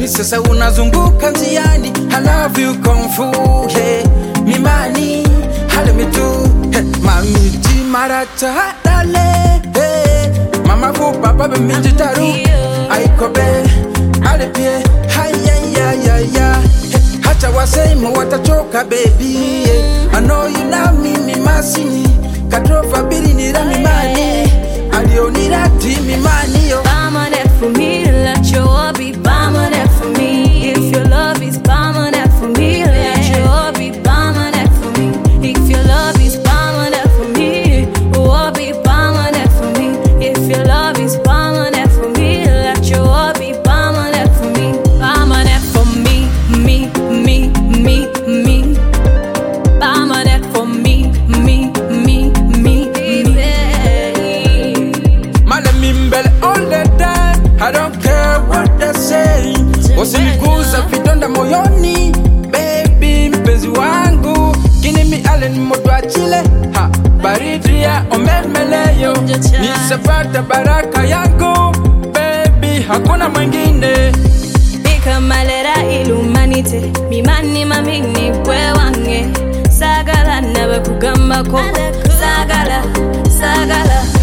sasa unazunguka njiani I love you kung fu yeah. mimani hale mitu hey. mamiti maracha dale hey. mama fu papa be minji taru aikobe alepie hayayayaya hey. hata wasemo watachoka baby yeah. I know you love me mimasini katrofa biri nira mimani alionirati mimani yo Permanent for me, let your love be permanent for me. If your love is permanent for me, let your love be permanent for me. If your love is permanent for me, oh, be permanent for me. If your love is permanent for me, let your love be permanent for me. Permanent for me, me, me, me, me. Permanent for me, me, me, me, me. Mala mimbele all the time I don't care what they say Usiniguza vidonda moyoni Baby mpenzi wangu Kini mi ale ni moto achile ha, Baridi ya omemeleyo Nisapata baraka yangu Baby hakuna mwingine ikamalera ilumanite mimani mamini gwe wange sagala nabe kugambako sagala sagala